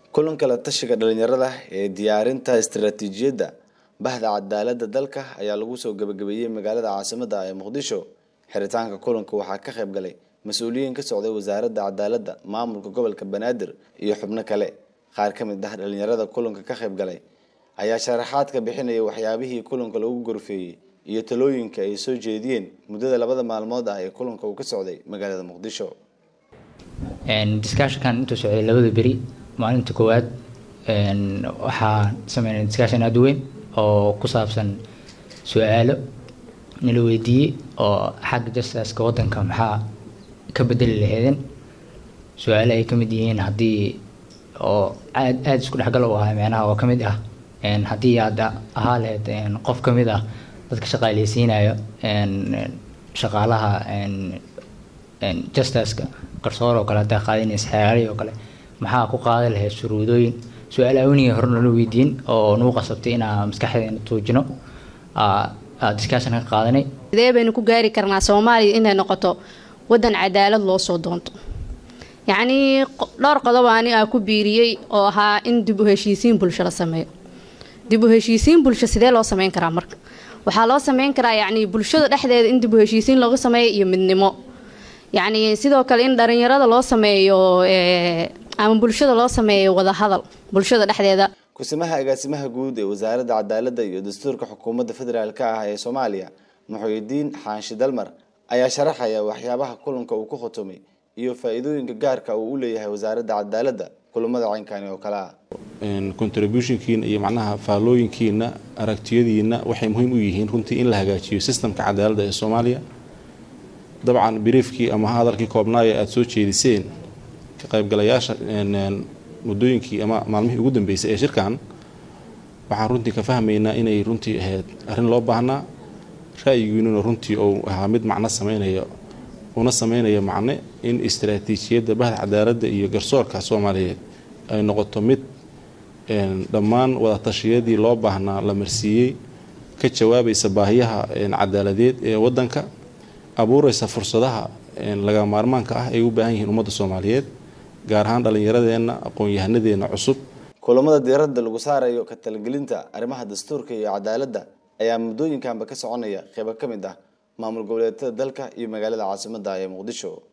kulanka la tashiga dhalinyarada ee diyaarinta istaraatiijiyadda bahda cadaaladda dalka ayaa lagu soo gabagabeeyey magaalada caasimada ee muqdisho xiritaanka kulanka waxaa ka qayb galay mas-uuliyiin ka socday wasaaradda cadaaladda maamulka gobolka banaadir iyo xubno kale qaar ka mid ah dhalinyarada kulanka ka qayb galay ayaa sharaxaad ka bixinaya waxyaabihii kulanka lagu gorfeeyey iyo talooyinka ay soo jeediyeen muddada labada maalmood ah ee kulanka uu ka socday magaalada muqdisho discussionkan intuu socday labada beri maalinta koowaad waxaa sameynay discussion aada u weyn oo ku saabsan su-aalo nala weydiiyey oo xagga justiska wadanka maxaa ka bedeli laheedeen su-aalo ay ka mid yihiin haddii oo aad aada isku dhexgal u ahaa micnaha oo ka mid ah haddii aad ahaa lahayd qof ka mid ah dadka shaqaaleysiinayo shaqaalaha justiska garsoor oo kale haddaa qaadinaysa xeeraari oo kale maxaa ku qaadi lahayd shuruudooyin su-aal awniga hore nala weydiin oo nagu qasabtay inaa maskaxdeena tuujino discussion ka qaadanay sidee baynu ku gaari karnaa soomaaliya inay noqoto wadan cadaalad loo soo doonto yacnii dhowr qodob ani aa ku biiriyey oo ahaa in dib u heshiisiin bulsho la sameeyo dib u heshiisiin bulsho sidee loo sameyn karaa marka waxaa loo sameyn karaa yacni bulshada dhexdeeda in dib u heshiisiin looga sameeyo iyo midnimo yacni sidoo kale in dhalinyarada loo sameeyo ama bulshada loo sameeyo wadahadal bulshada dhexdeeda kusimaha agaasimaha guud ee wasaaradda cadaaladda iyo dastuurka xukuumadda federaalk ah ee soomaaliya muxuudiin xaanshi dalmar ayaa sharaxaya waxyaabaha kulanka uu ku khutumay iyo faa-iidooyinka gaarka uu u leeyahay wasaaradda cadaaladda kulamada caynkani oo kale ah contributionkiina iyo macnaha faallooyinkiina aragtiyadiina waxay muhiim u yihiin runtii in la hagaajiyo sistamka cadaaladda ee soomaaliya dabcan briefkii ama hadalkii koobnaaya aada soo jeediseen ka qaybgalayaasha muddooyinkii ama maalmihii ugu dambeysay ee shirkan waxaan runtii ka fahmaynaa inay runtii ahayd arrin loo baahnaa ra-yigiinuna runtii uu ahaa mid macno sameynaya una sameynaya macne in istaraatiijiyadda bahda cadaaladda iyo garsoorka soomaaliyeed ay noqoto mid dhammaan wadaatashiyadii loo baahnaa la marsiiyey ka jawaabaysa baahiyaha cadaaladeed ee wadanka abuureysa fursadaha laga maarmaanka ah ay u baahan yihiin ummadda soomaaliyeed gaar ahaan dhallinyaradeenna aqoon-yahanadeenna cusub kulamada diiradda lagu saarayo ka talagelinta arrimaha dastuurka iyo cadaaladda ayaa muddooyinkanba ka soconaya qeybo ka mid ah maamul goboleedyada dalka iyo magaalada caasimadda ee muqdisho